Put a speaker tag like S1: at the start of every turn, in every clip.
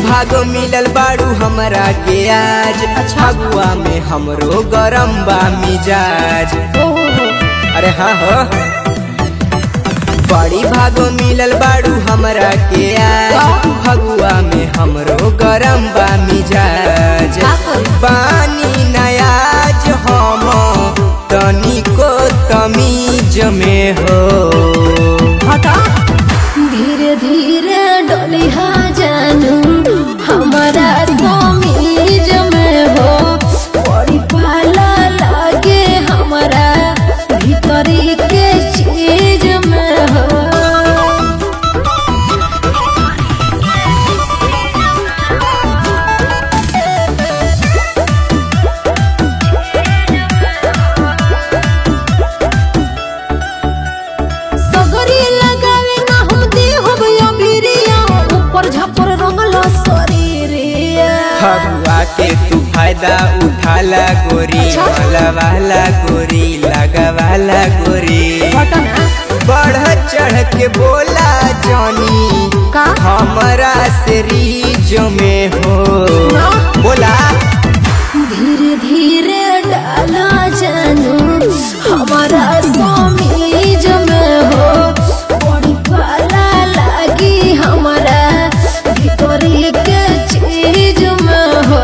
S1: भागो मिलल बाड़ू हमरा के आज फगुआ में हमरो गरम बा मिजाज अरे हाँ हो बड़ी भागो मिलल बाड़ू हमरा के आज फगुआ में हमरो गरम बा मिजाज
S2: का करी?
S1: बानी नयाज हम तनिको तमीज में हो
S2: हटा धीरे धीरे डोलिहा जानू हमारा समीज में हो बड़ी पाला लागे हमारा भीतरी के चीज में हो सगरी लगावे ना हम देहब अबिरिया ऊपर झापर रंगला शरीरिया
S1: फगुआ के तू फायदा उठाला गोरी
S2: अच्छा।
S1: वाला गोरी लगवाला गोरी
S2: घटना
S1: बढ़ चढ़ के बोला जानी
S2: का
S1: हमरा से रीज में हो
S2: ना।
S1: बोला
S2: धीरे धीरे डाला जानू हमारा समीज में हो बड़ी पाला लागी हमारा भीतरी के चीज में हो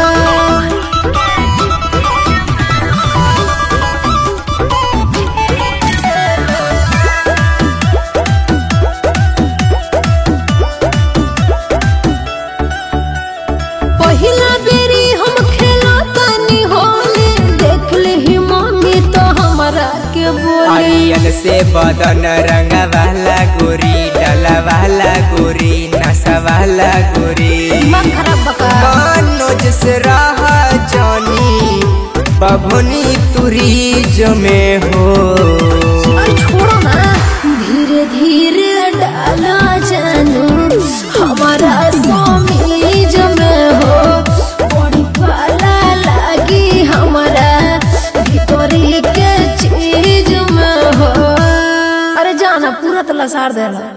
S2: पहिला बेरी हम खेला तनी होली देख ही मम्मी तो हमरा के बोली
S1: आलियन से बदन रंग वाला गोरी डला वाला गोरी नशा वाला गोरी
S2: दिमाग खराब बका
S1: मनोज से रहा जानी बभनी तुरी जमे हो
S2: अरे छोड़ो ना धीरे धीरे डाला जानू हमारा समीज में हो बड़ी पाला लागी हमारा भीतरी के चीज में हो अरे जाना पूरा तला सार देला